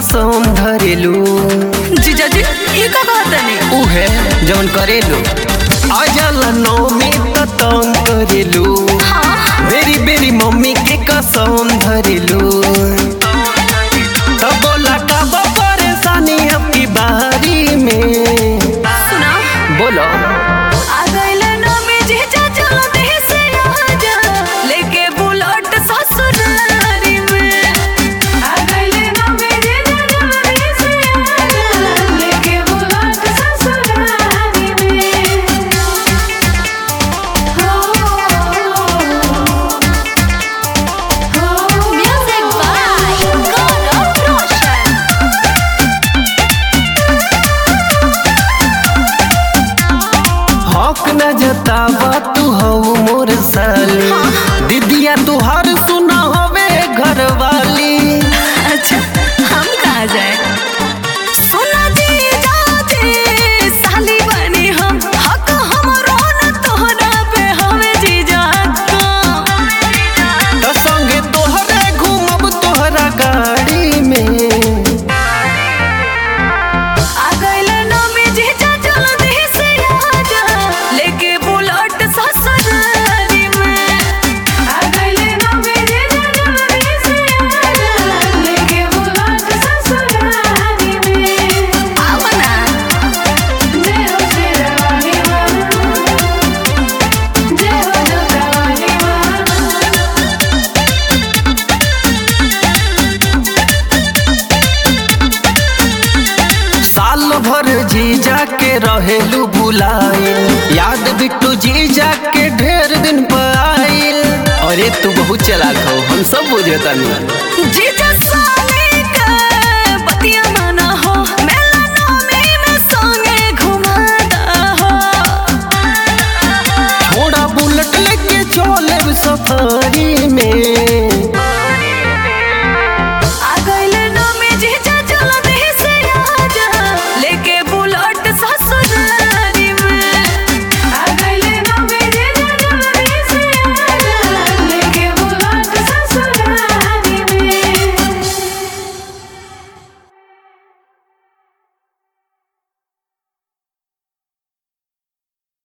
कसम धरेलू जीजा जी ई का कहतनी उहे जवन करेलू अजल नौमी त तंग करेलू बेरी बेरी मम्मी के कसम धरेलू तब बोला कब परेशानी आपकी बारी में सुना बोलो आ गइले नमी जीजा चलो देह से आजा लेके बुलेट ससुरारी में आ गइले नमी जीजा चलो देह से आजा लेके बुलेट ससुरारी में हो हो म्यूजिक बाय गौरव रोशन हक न जतावा तू हो मोर साली दीदिया तुहार सुना हवे घर वाली अच्छा हम कहाँ जाए सुना जी जाते साली बनी हम हक हमरो न तोहरा पे हवे जी जाता त संगे तोहरे घूमब तोहरा गाड़ी में आ गइले नमी जी जा चलो देह से आजा लेके बुलेट ससुरारी में आ गइले नमी जी जा चलो देह से आजा लेके बुलेट ससुरारी में आवना जय हो शेरवानी मां जय हो जोतावानी मां साल भर जीजा के रहेलू बुलाए याद बिट्टू जीजा के ढेर दिन पर आइल अरे तू बहुत चलाक हो हम सब बुझे तनी जीजा